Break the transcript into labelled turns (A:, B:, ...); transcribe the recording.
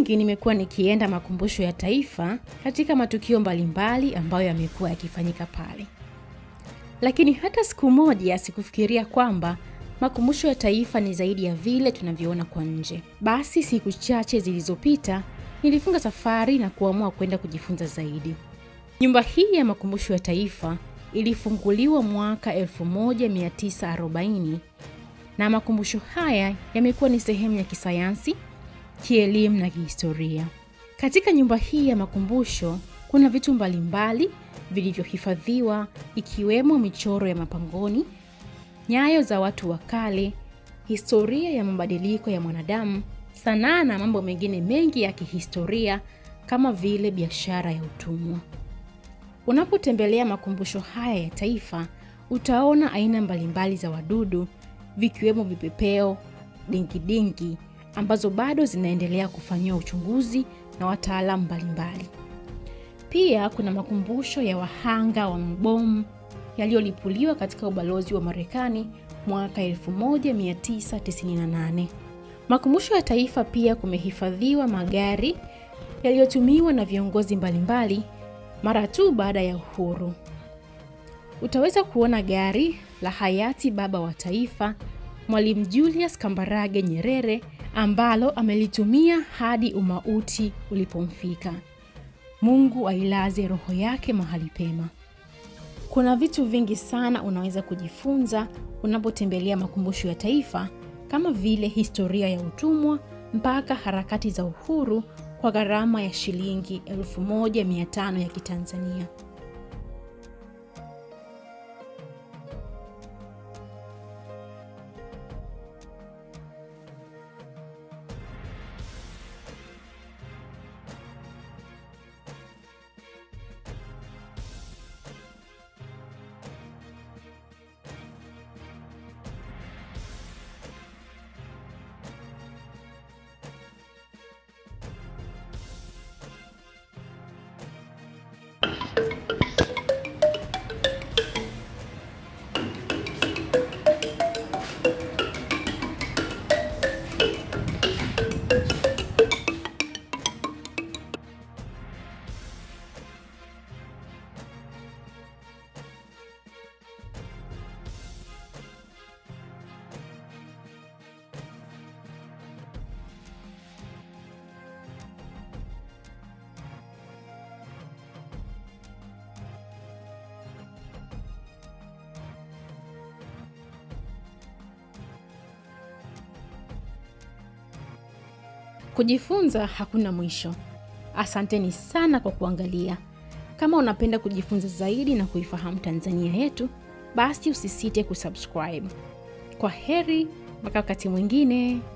A: nyingi nimekuwa nikienda makumbusho ya taifa katika matukio mbalimbali ambayo yamekuwa yakifanyika pale, lakini hata siku moja sikufikiria kwamba makumbusho ya taifa ni zaidi ya vile tunavyoona kwa nje. Basi siku chache zilizopita nilifunga safari na kuamua kwenda kujifunza zaidi. Nyumba hii ya makumbusho ya taifa ilifunguliwa mwaka 1940 na makumbusho haya yamekuwa ni sehemu ya kisayansi, kielimu na kihistoria. Katika nyumba hii ya makumbusho kuna vitu mbalimbali vilivyohifadhiwa ikiwemo michoro ya mapangoni, nyayo za watu wa kale, historia ya mabadiliko ya mwanadamu, sanaa na mambo mengine mengi ya kihistoria kama vile biashara ya utumwa. Unapotembelea makumbusho haya ya taifa, utaona aina mbalimbali za wadudu vikiwemo vipepeo, dingidingi ambazo bado zinaendelea kufanyiwa uchunguzi na wataalamu mbalimbali. Pia kuna makumbusho ya wahanga wa mabomu yaliyolipuliwa katika ubalozi wa Marekani mwaka 1998. Makumbusho ya taifa pia kumehifadhiwa magari yaliyotumiwa na viongozi mbalimbali mara tu baada ya uhuru. Utaweza kuona gari la hayati baba wa taifa Mwalimu Julius Kambarage Nyerere ambalo amelitumia hadi umauti ulipomfika. Mungu ailaze roho yake mahali pema. Kuna vitu vingi sana unaweza kujifunza unapotembelea makumbusho ya taifa kama vile historia ya utumwa mpaka harakati za uhuru kwa gharama ya shilingi 1500 ya Kitanzania. Kujifunza hakuna mwisho. Asanteni sana kwa kuangalia. Kama unapenda kujifunza zaidi na kuifahamu Tanzania yetu, basi usisite kusubscribe. Kwa heri mpaka wakati mwingine.